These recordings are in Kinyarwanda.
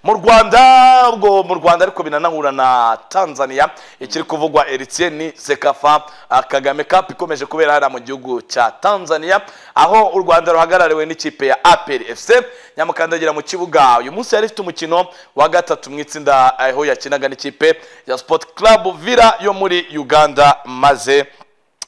mu rwanda ubwo mu rwanda ariko binanahura na tanzania ikiri kuvugwa eritiye ni sekafa ah, kagame kapu ikomeje kubera hariya mu gihugu cya tanzania aho u rwanda ruhagarariwe n'ikipe ya aperi efuse nyamukandagira mu kibuga uyu munsi yari ifite umukino wa gatatu mu itsinda aho yakinaga n'ikipe ya sipoti karabu vira yo muri uganda maze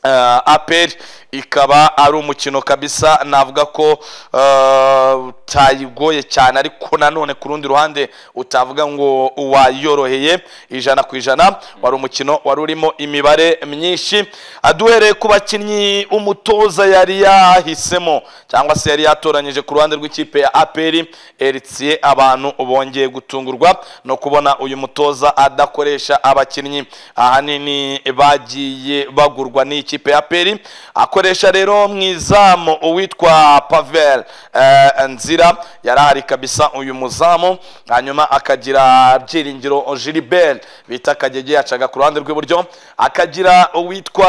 uh, aperi ikaba ari umukino kabisa navuga ko uh, utayigoye cyane ariko nanone ku rundi ruhande utavuga ngo wayoroheye ijana ku ijana wari umukino wari urimo imibare myinshi Ah, duhereye ku bakinnyi umutoza yari yahisemo cyangwa se yari yatoranyije ku ruhande rw'ikipe ya aperi eritiye abantu bongeye gutungurwa no kubona uyu mutoza adakoresha abakinnyi ahanini bagiye bagurwa n'ikipe ya peri akoresha rero mu izamu uwitwa pavel eh, nzira yarahari kabisa uyu muzamu hanyuma akagira byiringiro gilibert bita kagege yacaga ku ruhande rw'iburyo akagira uwitwa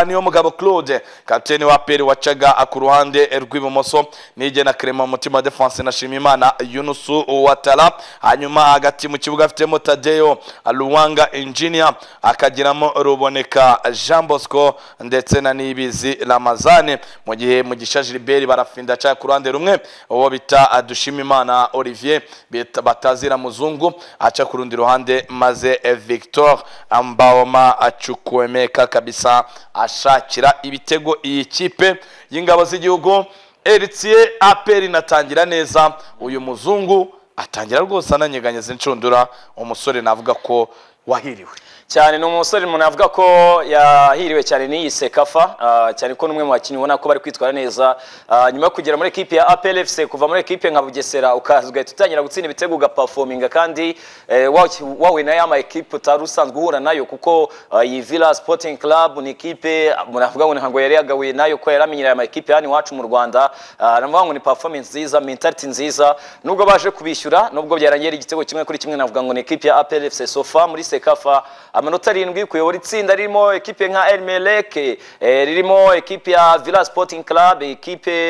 niyo mugabo claude kapiteni wa peri wacaga ku ruhande rw'ibumoso nige na krema mutima defense na shimimana yunusu watara hanyuma hagati mu kibuga afitemo tadeyo luwanga engineer akagiramo ruboneka jean bosco ndetse na nibizi ramazane mu gihe mugisha gilbert barafinda aca ku ruhande rumwe uwo bita dushimimana olivier bita- batazira muzungu aca ku rundi ruhande maze victor mbaoma acukwemeka kabisa ashakira ibitego iyi kipe y'ingabo z'igihugu eritiye aperi inatangira neza uyu muzungu atangira rwose ananyeganyeza inshundura umusore navuga ko wahiriwe cyane ni umusore umuntu avuga ko yahiriwe cyane n'iyi sekafa ah, cyane ko n'umwe mu bakinnyi ubona ko bari kwitwara neza Ah, nyuma yo kugera muri ekipe ya APLFC kuva muri ekipe nka Bugesera ukaza ugahita utangira gutsinda ibitego ugaperforminga kandi eh, wahu- wahuye nayo ama ekipe utari usanzwe uhura nayo kuko ah, iyi Villa Sporting Club ni ekipe ah, umuntu avuga ngo ntabwo yari yagahuye nayo kuko yari amenyereye ama ekipe hano iwacu mu Rwanda Ah, navuga ngo ni performance nziza mentality nziza nubwo baje kubishyura nubwo byarangira igitego kimwe kuri kimwe navuga ngo ni ekipe ya APLFC Sofa muri Sekafa amanota arindwi kuyobora itsinda ririmo ekipe nka El Merreikh eh, ririmo ekipe ya Villa Sporting Club ekipe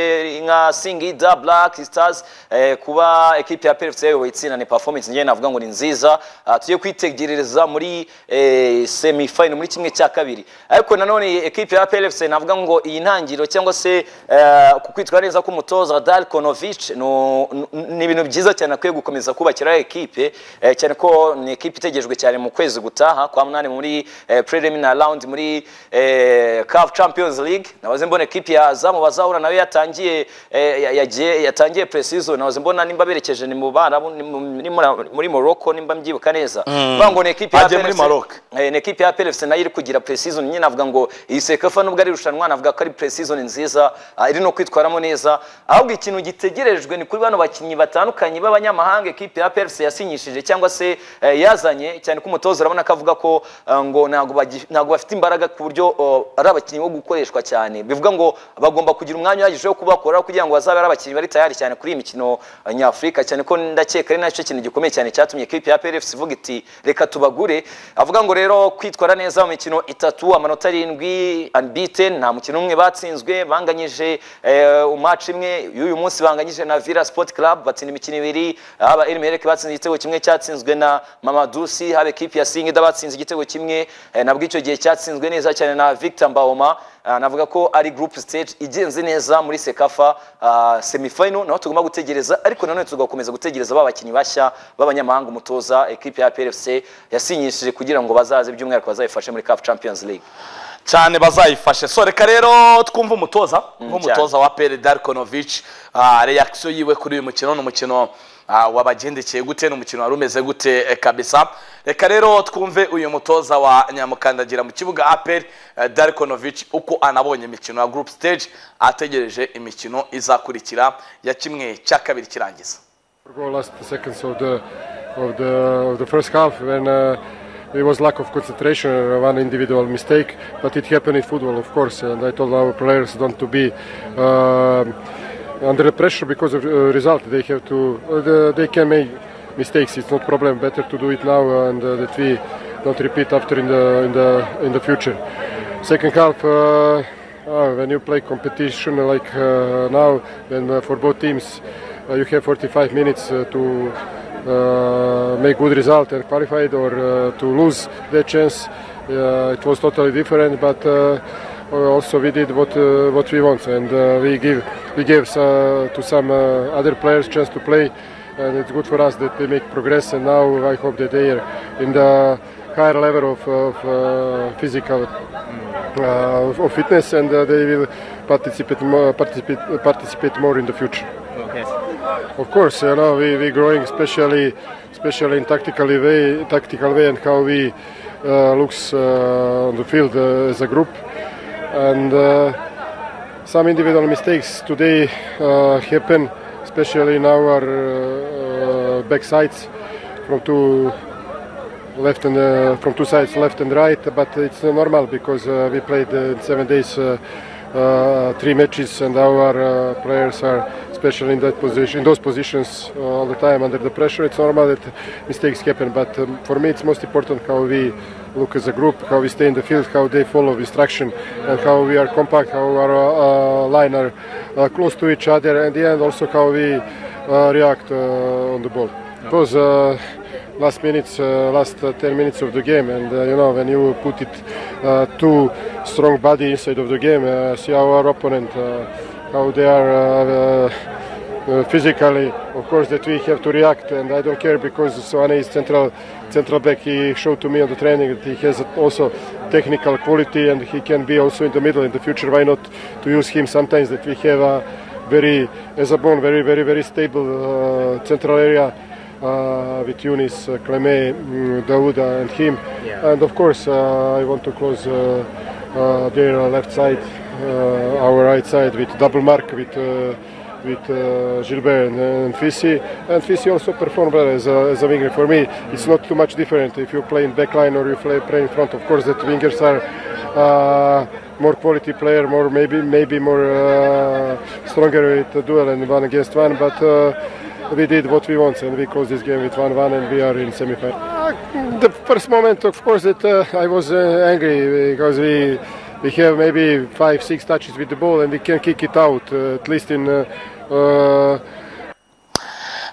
nka Singida Black Stars eh, kuba ekipe ya PFC yayoboye itsinda ni performance njye navuga ngo ni nziza Ah, tugiye kwitegereza muri eh, semi final muri kimwe cya kabiri ariko nanone ekipe ya PFC navuga ngo iyi ntangiro cyangwa se eh, ku kwitwara neza k'umutoza Dalkonovic no- n- ni ibintu byiza cyane akwiye gukomeza kubakira ekipe eh, cyane ko ni ekipe itegerejwe cyane mu kwezi gutaha kwa munani muri eh, preliminary round muri eh, CAF Champions League nabaze mbona ekipe ya Azamu bazahura nayo yatangiye eh, ya- yagiye yatangiye pre-season nabaze mbona nimba berekeje ni mu Barabu ni mu- ni muri- muri Morocco nimba mbyibuka neza bavuga ngo ni ekipe ya Bagiye muri PLFC Maroc. Eh, ni ekipe ya PLFC nayo iri kugira pre-season nyine navuga ngo iyi Sekafa nubwo ari irushanwa navuga ko ari pre-season nziza ah, iri no kwitwaramo neza ahubwo ikintu gitegerejwe ni kuri bano bakinnyi batandukanye b'abanyamahanga ekipe ya PLFC yasinyishije cyangwa se eh, yazanye cyane ko umutoza urabona ko avuga ko ah, ngo ntabwo bagi- ntabwo bafite imbaraga ku buryo oh, ari abakinnyi bo gukoreshwa cyane bivuga ngo bagomba kugira umwanya uhagije wo kubakora kugira ngo bazabe ari abakinnyi bari tayari cyane kuri iyi mikino eh, nyafurika cyane ko ndakeka ari nacyo kintu gikomeye cyane cyatumye ekipe ya PLFC ivuga iti reka tubagure avuga ngo rero kwitwara neza mu mikino itatu amanota arindwi unbeaten nta mukino umwe batsinzwe banganyije eh, match imwe y'uyu munsi banganyije na Villa Sport Club batsinda imikino ibiri haba El Merreikh batsinze igitego kimwe cyatsinzwe na Mamadusi haba ekipe ya Singida batsinze igitego kimwe eh, nabwo icyo gihe cyatsinzwe neza cyane na Victor Mbaoma Ah, navuga ko ari group stage igenze neza muri Sekafa ah, semifinal naho tugomba gutegereza ariko nanone tugakomeza gutegereza ba bakinnyi bashya b'abanyamahanga umutoza ekipe ya PFC yasinyishije kugira ngo bazaze by'umwihariko bazayifashe muri CAF Champions League cyane bazayifashe so reka rero twumve umutoza nk'umutoza wa pere darikonovic reakisiyo yiwe kuri uyu mukino ni umukino ah, wabagendekeye gute ni umukino wari umeze gute eh, kabisa reka rero twumve uyu mutoza wa nyamukandagira mu kibuga aperi darikonovic uko anabonye imikino ya group stage ategereje imikino izakurikira ya kimwe cya kabiri kirangiza Go last seconds of the of the of the first half when uh, it was lack of concentration, uh, one individual mistake, but it happened in football, of course. And I told our players don't to be um under pressure because of uh, result. They have to uh, the, they can make mistakes. It's not problem. Better to do it now and uh, that we don't repeat after in the in the in the future. Second half. Uh, uh, when you play competition like uh, now, then uh, for both teams, uh, you have 45 minutes uh, to uh, make good result and qualified or uh, to lose the chance. Uh, it was totally different, but uh, also we did what uh, what we want, and uh, we give we gave uh, to some uh, other players chance to play, and it's good for us that they make progress. And now I hope that they are in the higher level of, of uh, physical uh, of- of fitness, and uh, they will participate more, participate participate more in the future. Of course, you know we we growing, especially especially in tactically way, tactical way, and how we uh, looks uh, on the field uh, as a group, and uh, some individual mistakes today uh, happen, especially in our uh, back sides from two left and uh, from two sides, left and right. But it's uh, normal because uh, we played uh, seven days, uh, uh, three matches, and our uh, players are, especially in that position, in those positions, uh, all the time under the pressure. It's normal that mistakes happen. But um, for me, it's most important how we look as a group, how we stay in the field, how they follow instruction, and how we are compact, how our uh, uh, line are uh, close to each other, and the end also how we uh, react uh, on the ball. It was uh, last minutes, uh, last uh, 10 minutes of the game, and uh, you know when you put it uh, too strong body inside of the game, uh, see our opponent uh, how they are uh, uh, uh, physically. Of course, that we have to react, and I don't care because Svane is central central back. He showed to me on the training that he has also technical quality, and he can be also in the middle in the future. Why not to use him sometimes that we have a very, as a bone, very, very, very stable uh, central area uh, with Yunis, uh, Cleme, mm, Dauda, and him. And of course, uh, I want to close uh, uh, their left side, uh, our right side with double mark with. Uh, with uh, Gilbert and, and Fisi, and Fisi also performed well as a, as a winger. For me, it's not too much different if you play in back line or you play, play in front. Of course, that wingers are uh, more quality player, more maybe maybe more uh, stronger with the duel and one against one. But uh, we did what we want and we closed this game with one-one and we are in semi-final. Uh, the first moment, of course, that uh, I was uh, angry because we we have maybe five six touches with the ball and we can kick it out uh, at least in. Uh, uh,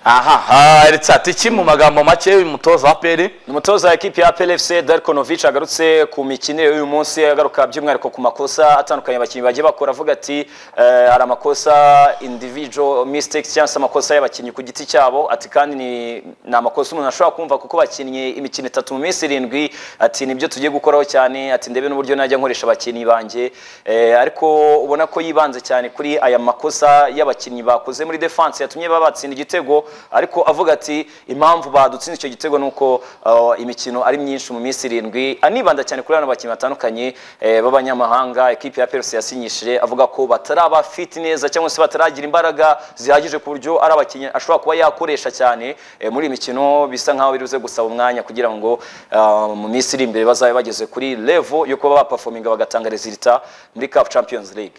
aha eretse ati iki mu magambo make uyu mutoza wa peri umutoza wa ekipi ya plfc darikonovic agarutse ku mikinire y'uyu munsi agaruka by'umwihariko ku makosa atandukanye abakinnyi bagiye bakora avuga ati eh, hari amakosa individual mistakes cyangwa se amakosa y'abakinnyi ku giti cyabo ati kandi ni ni amakosa umuntu ashobora kumva kuko bakinnye imikino itatu mu minsi irindwi ati nibyo tugiye gukoraho cyane ati ndebe n'uburyo najya nkoresha abakinnyi banjye Eh, ariko ubona ko yibanze cyane kuri aya makosa y'abakinnyi bakoze muri defense yatumye baba batsinda igitego ariko avuga ati impamvu badutsinze icyo gitego ni uko uh, imikino ari myinshi mu minsi irindwi anibanda cyane kuri bano bakinnyi batandukanye eh, b'abanyamahanga ekipi ya perse yasinyishije avuga ko bataraba fit neza cyangwa se bataragira imbaraga zihagije ku buryo ari abakinnyi ashobora kuba yakoresha cyane eh, muri iyi mikino bisa nkaho biruze gusaba umwanya kugira ngo uh, mu minsi iri imbere bazabe bageze kuri level yo kuba baperforminga bagatanga resulta muri CAF Champions League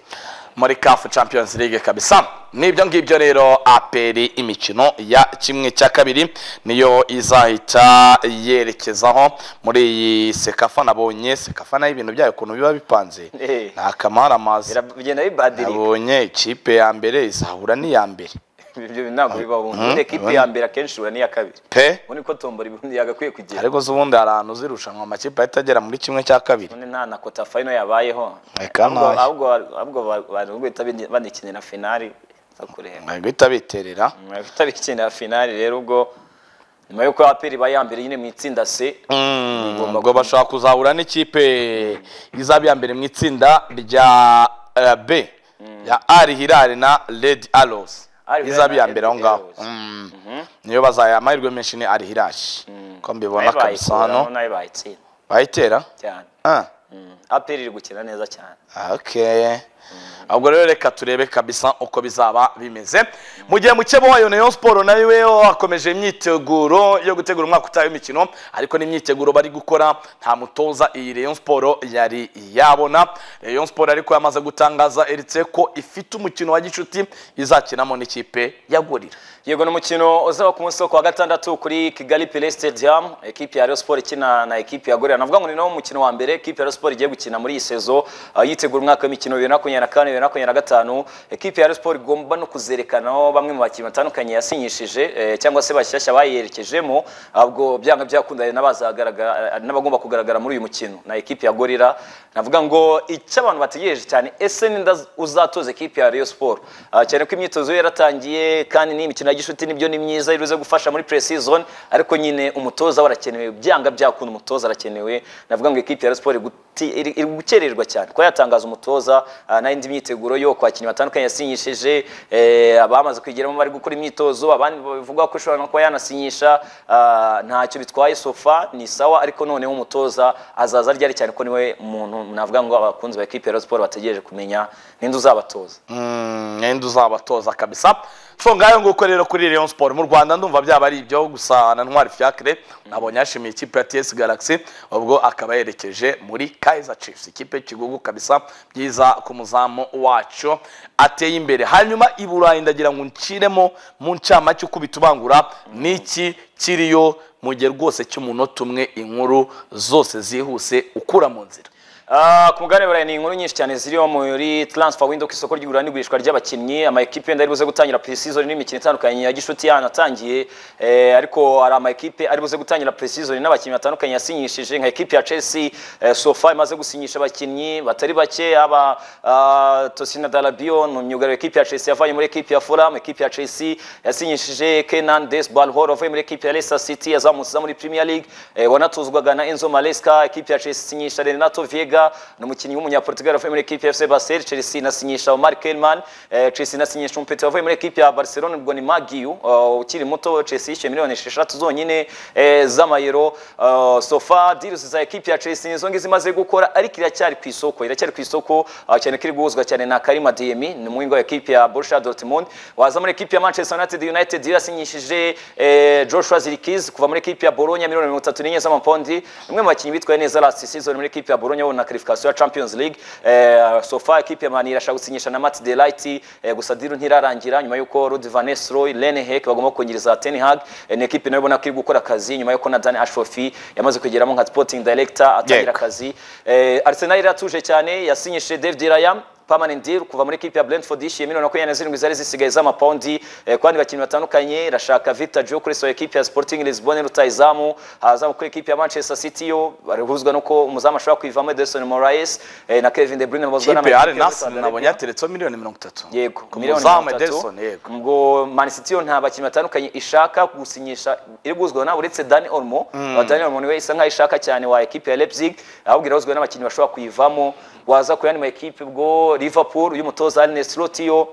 muri kafu champions league kabisa nibyo ngibyo rero aperi imikino ya kimwe cya kabiri niyo izahita yerekezaho muri iyi sekafa nabonye sekafa nayo ibintu byayo ukuntu biba bipanze Eh. nta kamara amazi biragenda bibadirika nabonye ikipe ya mbere izahura n'iya mbere ibyo ntabwo bibaho ubundi ekipi ya mbere akenshi ihura n'iya kabiri pe ubundi ko tombora ibundi yagakwiye kugera ariko z'ubundi hari ahantu zirushanwa amakipe ahita agera muri kimwe cya kabiri none nta na kota fayino yabayeho Reka Ahubwo- nayo. ahubwo ahubwo ba- bantu guhita bini- banikinira finali za kureba Bari guhita biterera bahita bikinira finali rero ubwo nyuma y'uko aperi iba ya mbere nyine mu itsinda c Igomba ubwo bashobora kuzahura n'ikipe izaba iya mbere mu itsinda rya eh, b ya ari hirari na red arrows Al Hilal izaba iya na mbere Red aho ngaho Arrows. Mm. niyo bazaya amahirwe menshi ni ari hirashi ko mbibona kabisa hano nayo bayitsinda bayitera cyane Ah, Mm. aperi iri gukina neza cyane okay ubwo rero reka turebe kabisa uko bizaba bimeze mu gihe muke wayo nayo siporo nayo yo akomeje imyiteguro yo gutegura umwaka utaha w'imikino ariko n'imyiteguro bari gukora nta mutoza iyi rayon siporo yari yabona rayon siporo ariko yamaze gutangaza eretse ko ifite umukino wa gicuti izakinamo n'ikipe ya gorira yego ni umukino uzaba ku munsi wo kuwa gatandatu kuri kigali pele stadium ekipi ya Rayon Sport ikina na ekipi ya gorira navuga ngo ni nawo mukino wa mbere ekipi ya Rayon Sport igiye gukina muri iyi sezo uh, yitegura umwaka w'imikino bibiri na makumyabiri makumyabiri na kane bibiri na makumyabiri na gatanu ekipi ya Rayon Sports igomba no kuzerekanaho bamwe mu bakinnyi batandukanye yasinyishije eh, cyangwa se bashyashya bayerekejemo ubwo byanga byakundanye n'abazagaragara n'abagomba kugaragara muri uyu mukino na ekipi ya Gorilla navuga ngo icyo abantu bategereje cyane ese ninde az- uzatoza ekipi ya Rayon Sports Ah, cyane ko imyitozo ye yaratangiye kandi n'imikino ya gishuti nibyo ni myiza iruze gufasha muri pre-season ariko nyine umutoza we arakenewe byanga byakunda umutoza arakenewe navuga ngo ekipi ya Rayon Sports iri guti- iri iri gukererwa cyane kuko yatangaza umutoza ah, n'indi myiteguro yo ku bakinnyi batandukanye yasinyishije eh, abamaze kwigeramo bari gukora imyitozo abandi bavuga ko ishobora no kuba yanasinyisha ah, ntacyo bitwaye sofa ni sawa ariko noneho umutoza azaza ryari cyane ko niwe muntu navuga ngo abakunzi ba ekipi ya Rayon Sports bategereje kumenya ninde uzabatoza mwenda uzabatoza kabisa so ngayo nguko rero kuri Rayon Sport mu Rwanda ndumva byaba ari ibyo gusa na Ntwari Fiacre nabonye yashimiye ikipe ya TS Galaxy ubwo akaba yerekeje muri Kaizer Chiefs ikipe y'ikigugu kabisa byiza ku muzamu wacu ateye imbere hanyuma i Burayi ndagira ngo nciremo mu ncamake uko bitubangura n'iki kiriyo mugihe rwose cy'umunota umwe inkuru zose zihuse ukura mu nzira Ah, ku mugabane wa burayi ni inkuru nyinshi cyane ziriho muri transfer window ku isoko ry'igura n'igurishwa ry'abakinnyi ama ekipe yenda ari buze gutangira pre-season n'imikino itandukanye ya gishuti yanatangiye eh, ariko hari ama ekipe ari buze gutangira pre-season n'abakinnyi batandukanye yasinyishije nka ekipe ya Chelsea eh, sofa imaze gusinyisha abakinnyi batari bake aba ah, Tosina Dalabio ni myugariro ekipe ya Chelsea yavanye muri ekipe ya Fulham ekipe ya Chelsea yasinyishije Kenan Desbalhor wavuye muri ekipe ya Leicester City yazamutse muri Premier League eh, wanatuzwaga na Enzo Maresca ekipe ya Chelsea isinyisha Renato Viega ni umukinnyi w'umunyaportugal wavuye muri ekipe ya FC Basel Chelsea inasinyisha Omar Kelman eh, Chelsea inasinyisha Umpeto wavuye muri ekipe ya Barcelona ubwo ni Magiu uh, ukiri muto Chelsea yishyuye miliyoni esheshatu zonyine eh, z'amayero uh, sofa deals za ekipe ya Chelsea nizo ngizi imaze gukora ariko iracyari ku isoko iracyari ku isoko uh, cyane ko iri guhuzwa cyane na Karima Diemi ni umuhinga wa ekipe ya Borussia Dortmund waza muri ekipe ya Manchester United United irasinyishije eh, Joshua Zirkiz kuva muri ekipe ya Bologna miliyoni mirongo itatu n'enye z'amapondi umwe mu bakinnyi bitwaye neza last season muri ekipe ya Bologna wabona qualification ya Champions League eh, sofa ekipe ya Man irashaka gusinyisha na Matt Delight eh, gusa deal ntirarangira nyuma yuko Rudi Van Nistelrooy Lene Heck bagomba kongereza Ten Hag eh, ni ekipe nayo ubona ko iri gukora akazi nyuma yuko na Dan Ashworth yamaze kugeramo nka sporting director atangira Yego. akazi eh, Arsenal iratuje cyane yasinyishije David Raya permanent deal kuva muri ekipe ya Brentford yishyuye miliyoni makumyabiri na zirindwi zari zisigaye z'amapawundi eh, ku bandi bakinnyi batandukanye irashaka Victor Joe kuri so ekipe ya Sporting Lisbon rutayizamu hazamu kuri ekipe ya Manchester City yo barihuzwa nuko umuzamu ashobora kwivamo Edison Moraes eh, na Kevin De Bruyne babazwa ikipe ya Al n'amakipe ya Nassr Saudi Arabia. nabonye yateretseho miliyoni mirongo itatu yego ku miliyoni muzamu mirongo itatu. Ederson yego ubwo Man City yo nta bakinnyi batandukanye ishaka gusinyisha iri guhuzwa na uretse Dani Olmo mm. Dani Olmo niwe isa nkaho ishaka cyane wa ekipe ya Leipzig ahubwo irahuzwa n'abakinnyi bashobora kuyivamo waza ku yandi ma ekipe ubwo Liverpool y'umutoza Arne Slot yo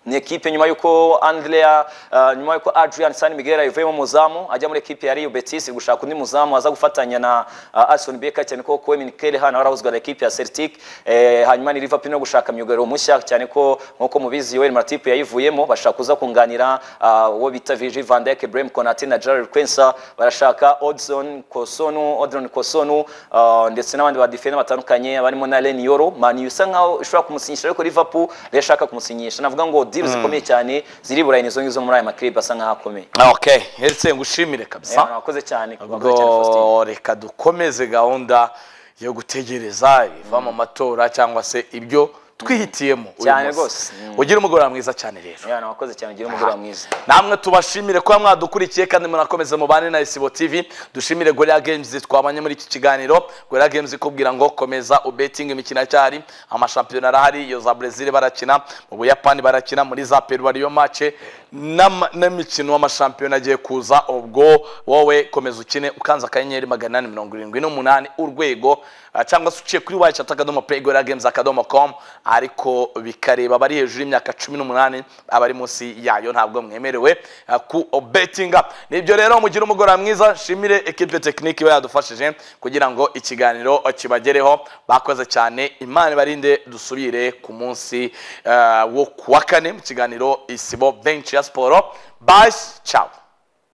ni ekipe nyuma yuko Andrea uh, nyuma yuko Adrian San Miguel yavuyemo muzamu ajya muri ekipe ya Rio Betis iri gushaka undi muzamu aza gufatanya na uh, Alison Becker cyane ko Kwemi Kelhan warahuzwa na ekipe ya Celtic eh, hanyuma ni Liverpool no gushaka myugariro mushya cyane ko nkuko mubizi Yoel Matip yayivuyemo bashaka kuza kunganira uh, uwo bita Virgil van Dijk, Brahim Konate na Jarrell Quensa barashaka Odson Kosonu Odron Kosonu uh, ndetse n'abandi ba defender batandukanye abarimo na Len Yoro Man U isa nkaho ishobora kumusinyisha ariko Liverpool rero ishaka kumusinyisha navuga ngo deal zikomeye cyane ziri burayi nizo ngizo muri aya makiribe asa nkaho akomeye okay ndetse ngushimire kabisa Eh, wakoze cyane wakoze cyane Faustin. ubwo reka dukomeze gahunda yo gutegereza ibiva mu matora cyangwa se ibyo twihitiyemo uyu Cyane munsi. rwose. Mm. ugire umugoroba mwiza cyane rero Eh, wakoze cyane ugira umugoroba mwiza namwe tubashimire kuba mwadukurikiye kandi munakomeze mubane na isibo tv dushimire gorilla games twabanye muri iki kiganiro gorilla games ikubwira ngo komeza ubetinga imikino cyari amashampiyona arahari iyo za brezil barakina mu buyapani barakina muri za peru ariyo mace n'ama- n'imikino y'amashampiyona agiye kuza ubwo wowe komeza ukine ukanze akanyenyeri magana inani mirongo irindwi n'umunani urwego ah, cyangwa se uciye kuri wayishati akadomo play gorilla games akadomo com ariko bikareba abari hejuru y'imyaka cumi n'umunani abari munsi yayo ntabwo mwemerewe ah, ku betinga nibyo rero mugire umugoroba mwiza shimire ekipe tekinike iba yadufashije kugira ngo ikiganiro kibagereho bakoze cyane imana ibarinde dusubire ku munsi ah, wo ku wa kane mu kiganiro isibo benshi ya siporo basi cawe